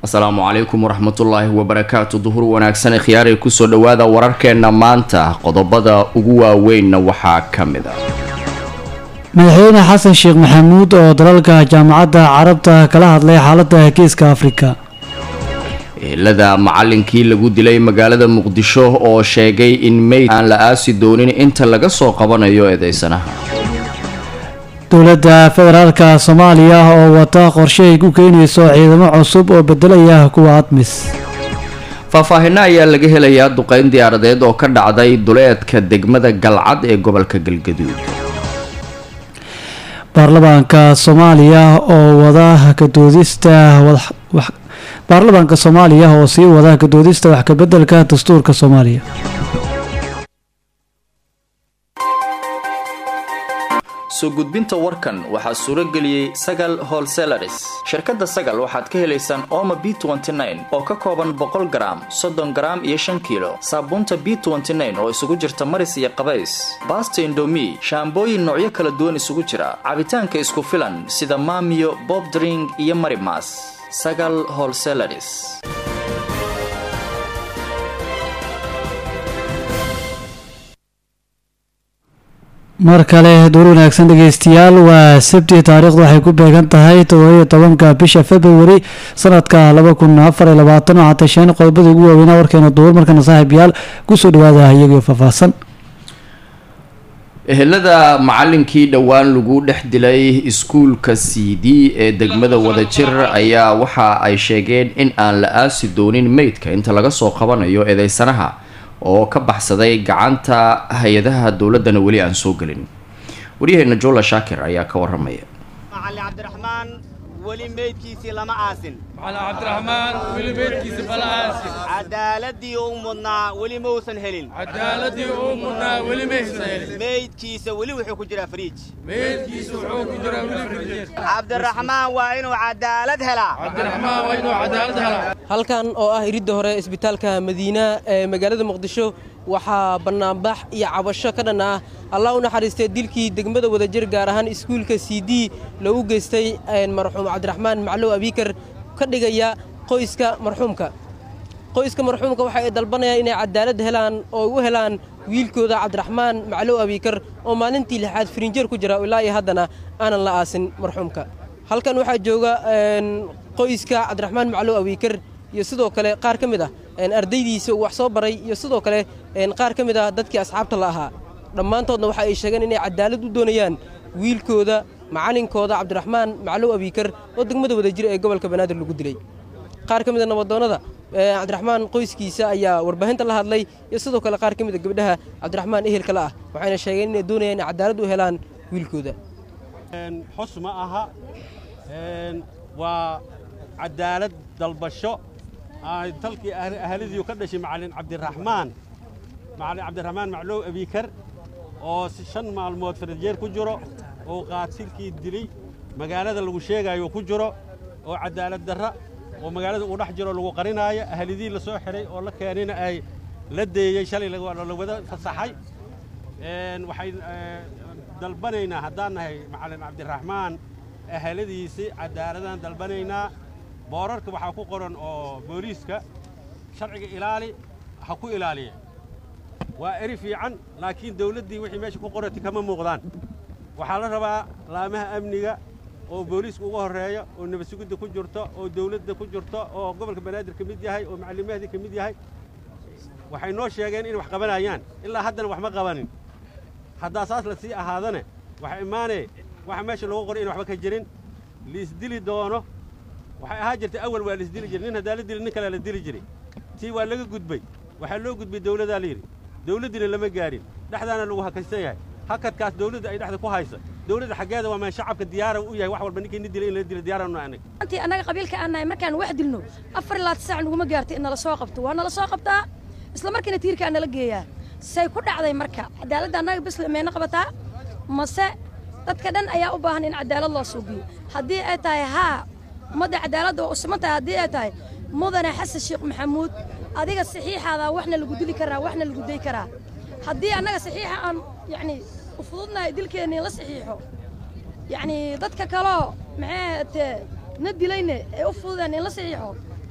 asalaamu calaykum waraxmatullaahi wabarakaatu duhur wanaagsan khiyaaray kusoo dhowaada wararkeenna maanta qodobada ugu waaweynna waxaa ka mid a madaxweyne xasan sheekh maxamuud oo dalalka jaamacadda carabta kala hadlay xaaladda geeska afrika ehelada macalinkii lagu dilay magaalada muqdisho oo sheegay in meyd aan la aasi doonin inta laga soo qabanayo eedeysanaha dowladda federaalka soomaaliya oo wata qorshe ay ku keenayso ciidamo cusub oo bedelaya kuwa admis faahfaahinno ayaa laga helayaa duqeyn diyaaradeed oo ka dhacday duleedka degmada galcad ee gobolka galgaduud baarlamaanka soomaaliya oo wada kadoodista baarlamaanka soomaaliya oo sii wada kadoodista wax kabedelka dastuurka soomaaliya soo gudbinta warkan waxaa suuro geliyey sagal holselaris shirkadda sagal waxaad ka helaysaan ooma b oo ka kooban boqol garaam soddon garaam iyo shan kiilo saabuunta b oo isugu jirta maris iyo qabays baasta indomi shaambooyin noocyo kala duwan isugu jira cabitaanka isku filan sida maamiyo bobdring iyo marimas sagal holselaris mar kale duur wanaagsan dhegeystayaal waa sabti taariikhdu waxay ku beegan tahay todobaiyo tobanka bisha februari sanadka laba kun afar iyo labaatan waxaa tasheen qodobada ugu waaweynaa warkeena duur markana saaxiibyaal kusoo dhawaada iyagoo faahfaahsan ehelada macalinkii dhowaan lagu dhex dilay iskuulka c d ee degmada wadajir ayaa waxa ay sheegeen in aan la aasi doonin meydka inta laga soo qabanayo eedeysanaha oo ka baxsaday gacanta hay-adaha dowladdana weli aan soo gelin waryaheena joola shaakir ayaa ka waramaya macalin cabdiraxmaan weli meydkiisii lama aasin macalin cabdiraxmaan weli meydkiisi bala aasin cadaaladii uu mudnaa weli mausan helin cadaaladii uu mudnaa weli maysan helin meydkiisa weli wuxuu ku jiraa fariij meydkiisa wuxuu ku jiraa weli firjeer cabdiraxmaan waa inuu cadaalad helaa cabdiraxmaan waa inuu cadaalad helaa halkan oo ah iridda hore isbitaalka madiina ee magaalada muqdisho waxaa bannaanbax iyo cabasho ka dhan ah allah u naxariistay dilkii degmada wadajir gaar ahaan iskuulka c d lagu geystay marxuum cabdiraxmaan maclow abiikar ka dhigaya qoyska marxuumka qoyska marxuumka waxa ay dalbanayaan inay cadaalad helaan oo u helaan wiilkooda cabdiraxmaan maclow abiikar oo maalintii lixaad firinjeer ku jira ilaa iyo haddana aanan la aasin marxuumka halkan waxaa jooga qoyska cabdiraxmaan maclow abiikar iyo sidoo kale qaar ka mid ah ardaydiisa uu wax soo baray iyo sidoo kale qaar ka mid ah dadkii asxaabta la ahaa dhammaantoodna waxa ay sheegeen inay cadaalad u doonayaan wiilkooda macalinkooda cabdiraxmaan maclow abiikar oo degmada wadajir ee gobolka banaadir lagu dilay qaar ka mid a nabadoonnada cabdiraxmaan qoyskiisa ayaa warbaahinta la hadlay iyo sidoo kale qaar ka mid a gabdhaha cabdiraxmaan ehelka la ah waxayna sheegeen inay doonayaan inay cadaalad u helaan wiilkooda xus ma aha waa cadaalad dalbasho dalkii ahladiiu ka dhashay macalin cabdiraxmaan macalin cabdiraxmaan maclow abiikar oo shan maalmood farajeer ku jiro oo qaatilkii dilay magaalada lagu sheegaayo ku jiro oo cadaalad darra oo magaalada uu dhex jiro lagu qarinaayo ahlidii la soo xidhay oo la keenayna ay la deeyey shalay la wada fasaxay waxay dalbanaynaa haddaan nahay macalin cabdiraxmaan ahladiisii cadaaladaan dalbanaynaa boorarka waxaa ku qoran oo booliiska sharciga ilaali ha ku ilaaliya waa eri fiican laakiin dawladdii wixii meesha ku qorati kama muuqdaan waxaa la rabaa laamaha amniga oo booliiska uga horreeya oo nabadsugidda ku jirto oo dawladda ku jirto oo gobolka banaadir ka mid yahay oo macallimahadii ka mid yahay waxay noo sheegeen inay wax qabanayaan ilaa haddana wax ma qabanin haddaa saas la sii ahaadane waxa imaanee waxa meesha loogu qoray in waxba ka jirin liisdili doono waxay ahaa jirtay awal waa laisdili jiray nin haddaa la dili nin kalea la dili jiray tii waa laga gudbay waxaa loo gudbay dawladaa layidhi dawladdiina lama gaarin dhexdaana lagu hakaysan yahay hakadkaas dawladda ay dhexda ku haysa dawladda xaggeeda waa maan shacabka diyaara u yahay wax walba ninkii ni dilay in la dilo diyaaranu anaga antii annaga qabiilka aan nahay markaan wax dilno afar iyo labaatan saac naguma gaartay in nala soo qabto waa nala soo qabtaa isla markiina tiirka aan nala geeyaa say ku dhacday marka cadaaladda annaga bisle mayna qabataa mase dadka dhan ayaa u baahan in cadaalad loo suubiyo haddii ay tahay haa ummadda cadaaladda waa u siman tahay haddii ay tahay mudane xasan sheekh maxamuud adiga saxiixaada waxna lagu dili karaa waxna lagu day karaa haddii annaga saxiixa aan yacni u fududnahay dilkeennii la saxiixo yacni dadka kaloo maxay ahaatee na dilayne ee u fududeen in la saxiixo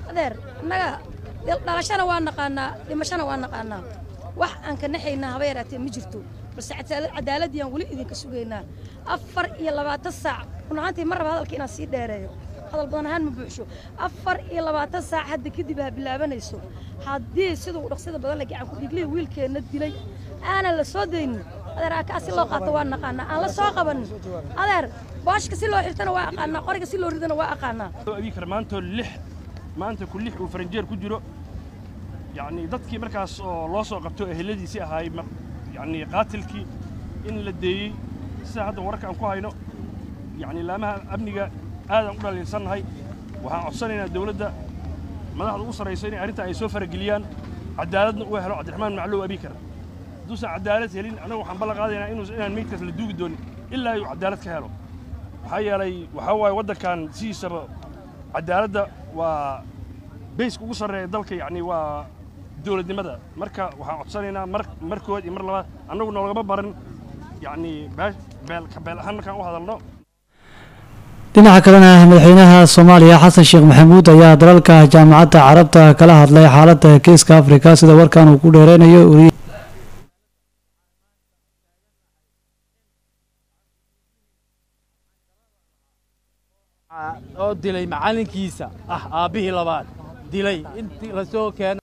adeer annaga dhalashana waa naqaanaa dhimashana waa naqaanaa wax aan ka naxaynaa haba yaraatee ma jirto balse cadaaladdiiaan weli idinka sugaynaa afar iyo labaatan saac run ahaantii ma raba hadalka inaan sii dheereeyo hadal badan ahaan ma buuxsho afar iyo labaatan saac hadda kadib ha bilaabanayso haddii siduu dhaqsida badan la gacan ku dhiglihi wiilkeenna dilay aanan la soo daynin adeer aakaa si loo qaato waa naqaanaa aan la soo qabanin adeer booshka si loo xirtana waa aqaanaa qoriga si loo ridana waa aqaanaa abikar maantoo lix maanta ku lix uu faranjeer ku jiro yacni dadkii markaas oo loo soo qabto eheladiisii ahaay yacni qaatilkii in la deeyey sida hadda wararka aan ku hayno yacni laamaha amniga aadaan u dhaliilsannahay waxaan codsanaynaa dawladda madaxda ugu sarrayso inay arrintan ay soo farageliyaan cadaaladna uu helo cabdiraxmaan maclow abikar hadduusan cadaalad helin annagu waxaan ballan qaadaynaa inuu inaan meydkaas la duugi doonin ilaa uu cadaalad ka helo maxaa yeelay waxaa waaye waddankan sidiisaba cadaaladda waa bayska ugu sarreeya dalka yacni waa dowladnimada marka waxaan codsanaynaa mar markood iyo mar labaad annagu noolagama baran yacni beel ka beel ahaan markaan u hadalno dhinaca kalena madaxweynaha soomaaliya xasan sheekh maxamuud ayaa dalalka jaamacadda carabta kala hadlay xaaladda geeska afrika sida warkan uu ku dheereynayo oo dilay macallinkiisa ah aabbihii labaad dilay intii lasoo keena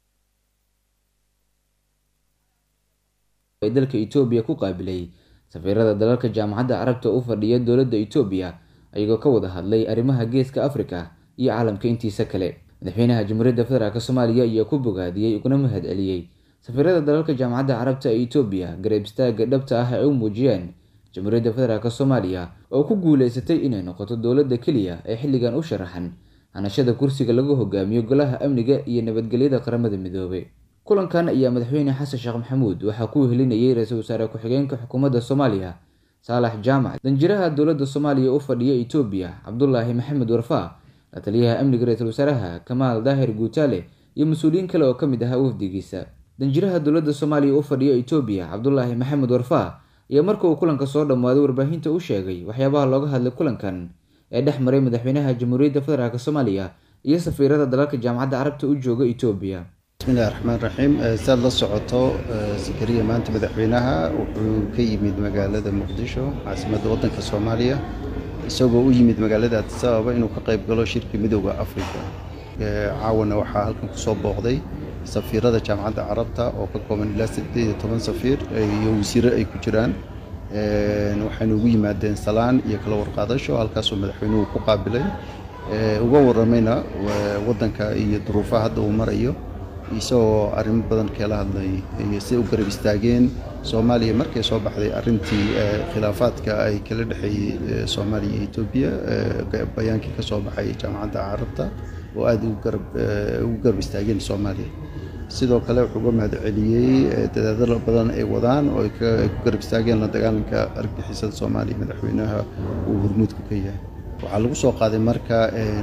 ay dalka etoobiya ku qaabilay safiirada dalalka jaamacadda carabta u fadhiya dowladda etoobiya ayagoo ka wada hadlay arrimaha geeska afrika iyo caalamka intiisa kale madaxweynaha jamhuuriyadda federaalk soomaaliya ayaa ku bogaadiyey uguna mahad celiyey safiirada dalalka jaamacadda carabta ee etoobiya garab istaaga dhabta ah ay u muujiyeen jamhuuriyadda federaalk soomaaliya oo ku guuleysatay inay noqoto dowladda keliya ee xilligan u sharaxan hanashada kursiga lagu hogaamiyo golaha amniga iyo nabadgelyada qaramada midoobay kulankan ayaa madaxweyne xasan sheekh maxamuud waxaa ku helinayay ra-iisul wasaare ku-xigeenka xukuumadda soomaaliya saalax jaamac danjiraha dowladda soomaaliya u fadhiya etoobiya cabdulaahi maxamed warfaa la taliyaha amniga ra-iisul wasaaraha kamaal daahir guutaale iyo mas-uuliyiin kale oo ka mid ahaa wafdigiisa danjiraha dowladda soomaaliya u fadhiya etoobiya cabdulaahi maxamed warfaa ayaa marka uu kulanka soo dhammaaday warbaahinta u sheegay waxyaabaha looga hadlay kulankan ee dhex maray madaxweynaha jamhuuriyadda federaalk soomaaliya iyo safiirada dalalka jaamacadda carabta u jooga etoobiya bismillahi raxmaan raxiim siaad la socoto sakariya maanta madaxweynaha wuxuu ka yimid magaalada muqdisho caasimadda waddanka soomaaliya isagoo u yimid magaalada addis ababa inuu ka qayb galo shirka midooda afrika caawana waxaa halkan kusoo booqday safiirada jaamacadda carabta oo ka kooban ilaa sideed iyo toban safiir iyo wasiiro ay ku jiraan waxayna ugu yimaadeen salaan iyo kala warqaadasho halkaasoo madaxweynuhu ku qaabilay uga waramayna waddanka iyo duruufaha hadda uu marayo isagoo arrimo badan kala hadlay siday u garab istaageen soomaaliya markay soo baxday arrintii khilaafaadka ay kala dhexeeyey soomaaliya iyo etoobiya bayaankii ka soo baxay jaamacadda carabta oo aada ugu garab istaageen soomaaliya sidoo kale wuxuu uga mahad celiyey dadaadalo badan ay wadaan oo ay ku garab istaageen la dagaalanka argagixisada soomaaliya madaxweynaha uu hormuudka ka yahay waxaa lagu soo qaaday marka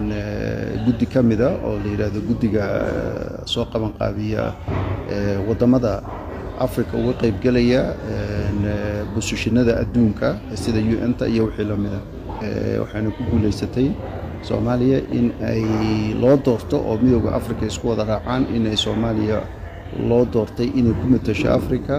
guddi ka mida oo la yidhaahdo guddiga soo qaban qaabiya waddamada africa uga qaybgelaya busushinada adduunka sida u n-ta iyo wixii la mida waxayna ku guuleysatay soomaaliya in ay loo doorto oo midooda africa isku wada raacaan inay soomaaliya loo doortay inay ku matasho africa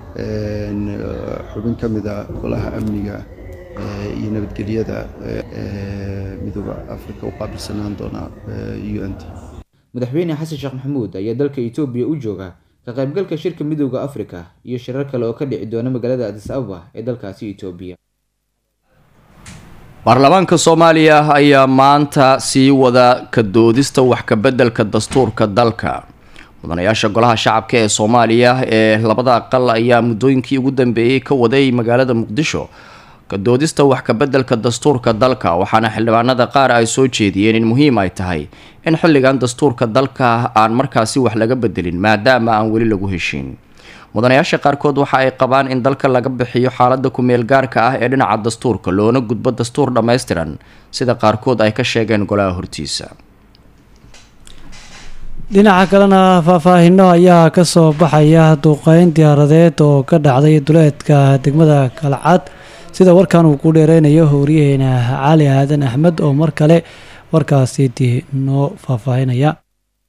xubin ka mida golaha amniga iyo nabadgelyada midooda africa u qaabilsanaan doona u n t madaxweyne xasan sheekh maxamuud ayaa dalka etoobiya u jooga ka qaybgalka shirka midooda afrika iyo shirar kale oo ka dhici doona magaalada adis ababa ee dalkaasi etoobiya baarlamaanka soomaaliya ayaa maanta sii wada ka doodista wax kabeddelka dastuurka dalka mudanayaasha golaha shacabka ee soomaaliya ee labada aqal ayaa muddooyinkii ugu dambeeyey ka waday magaalada muqdisho kadoodista wax kabeddelka dastuurka dalka waxaana xildhibaanada qaar ay soo jeediyeen in muhiim ay tahay in xilligan dastuurka dalka aan markaasi wax laga bedelin maadaama aan weli lagu heshiin mudanayaasha qaarkood waxa ay qabaan in dalka laga bixiyo xaalada kumeel gaarka ah ee dhinaca dastuurka loona gudbo dastuur dhammaystiran sida qaarkood ay ka sheegeen golaha hortiisa dhinaca kalena faahfaahino ayaa kasoo baxaya duqeyn diyaaradeed oo ka dhacday duleedka degmada kalcad sida warkan uu ku dheereynayo howriyaheena cali aadan axmed oo mar kale warkaasi dii noo faahfaahinaya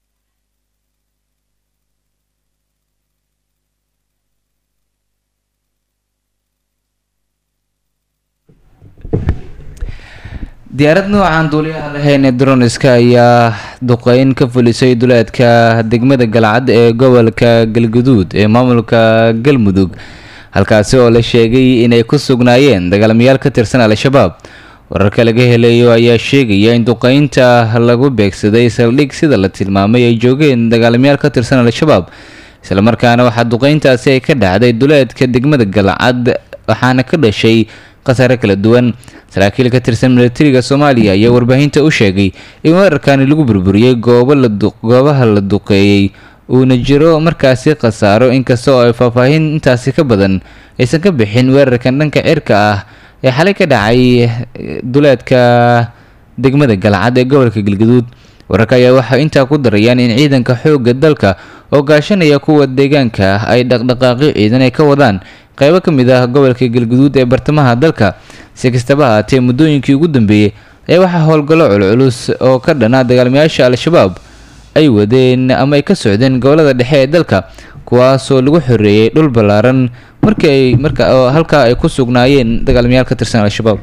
diyaarad noocaan duuliyaha lahayn ee droniska ayaa duqeyn ka fulisay duleedka degmada galcad ee gobolka galguduud ee maamulka galmudug halkaasi oo la sheegay inay ku sugnaayeen dagaalamayaal ka tirsan al-shabaab wararka laga helayo ayaa sheegaya in duqeynta lagu beegsaday saldhig sida la tilmaamay ay joogeen dagaalamayaal ka tirsan al-shabaab islamarkaana waxaa duqeyntaasi ay ka dhacday duleedka degmada galcad waxaana ka dhashay khasaare kala duwan saraakiil ka tirsan milatariga soomaaliya ayaa warbaahinta u sheegay in weerarkani lagu burburiyey goobo la goobaha la duqeeyey uuna jiro markaasi khasaaro inkasta oo ay faahfaahin intaasi ka badan aysan ka bixin weerarkan dhanka cirka ah ee xalay ka dhacay duleedka degmada galcad ee gobolka galgaduud wararka ayaa waxay intaa ku darayaan in ciidanka xoogga dalka oo gaashanaya kuwa deegaanka ah ay dhaqdhaqaaqyo ciidan ay ka wadaan qaybo ka mid ah gobolka galguduud ee bartamaha dalka si kastaba haatee muddooyinkii ugu dambeeyey ayaa waxaa howlgallo culculus oo ka dhana dagaalamayaasha al-shabaab ay wadeen ama ay ka socdeen gobolada dhexe ee dalka kuwaasoo lagu xoreeyey dhul ballaaran markii ay marka halkaa ay ku sugnaayeen dagaalamayaal ka tirsan al-shabaab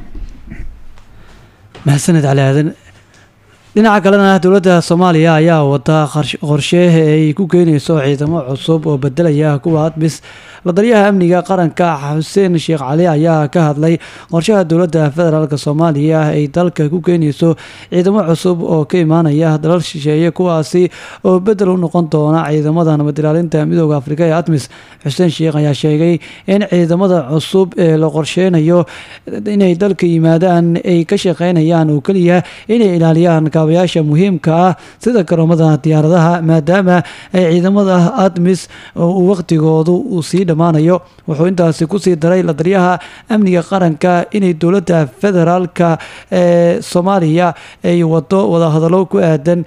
mahadsaned cali aadan dhinaca kalena dowladda soomaaliya ayaa wada qorshe ay ku keenayso ciidamo cusub oo bedelaya kuwa admis la daryaha amniga qaranka xuseen sheekh cali ayaa ka hadlay qorshaha dowladda federaalk soomaaliya ay dalka ku keenayso ciidamo cusub oo ka imaanaya dalal shisheeye kuwaasi oo bedel u noqon doona ciidamada nabadilaalinta midooda afrika ee admis xuseen sheekh ayaa sheegay in ciidamada cusub ee la qorsheynayo inay dalka yimaadaan ay ka shaqeynayaan oo keliya inay ilaaliyaan kaabayaasha muhiimka ah sida garoomada diyaaradaha maadaama ay ciidamada admis uu waqtigoodu uu sii dhammaanayo wuxuu intaasi kusii daray la daryaha amniga qaranka inay dowladda federaalka ee soomaaliya ay wado wadahadallo ku aadan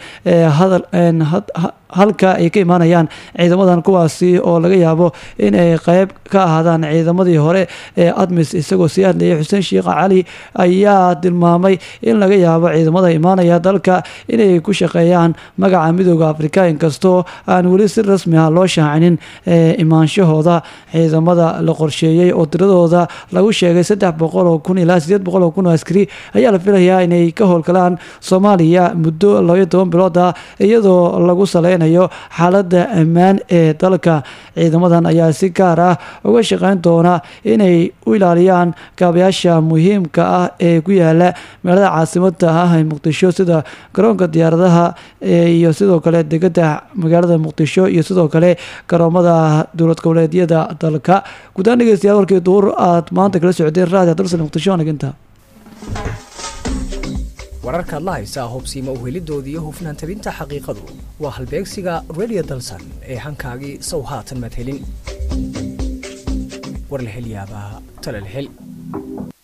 halka ay ka imaanayaan ciidamadan kuwaasi oo laga yaabo in ay qeyb ka ahaadaan ciidamadii hore ee admis isagoo sii hadlayay xuseen sheekh cali ayaa tilmaamay in laga yaabo ciidamada imaanaya dalka inay ku shaqeeyaan magaca midooda afrika inkastoo aan weli si rasmi ah loo shaacinin imaanshahooda ciidamada la qorsheeyey oo tiradooda lagu sheegay saddex boqol oo kun ilaa sideed boqol oo kun oo askari ayaa la filayaa inay ka howlgalaan soomaaliya muddo labaiyo toban bilood ah iyadoo lagu saleynayo xaalada ammaan ee dalka ciidamadan ayaa si gaar ah uga shaqeyn doona inay u ilaaliyaan kaabayaasha muhiimka ah ee ku yaala magaalada caasimada ah ee muqdisho sida garoonka diyaaradaha iyo sidoo kale degada magaalada muqdisho iyo sidoo kale garoomada dowlad goboleedyada dalka guddaan dhegeystayaal warkii duur aad maanta kala socdeen raadiyo dalsan muqdisho naginta wararkaad la haysaa hubsiima uhelidoodii iyo hufnaan tabinta xaqiiqadu waa halbeegsiga radio dalsan ee hankaagii sow haatan madhelin warlahelyaabaha talalhel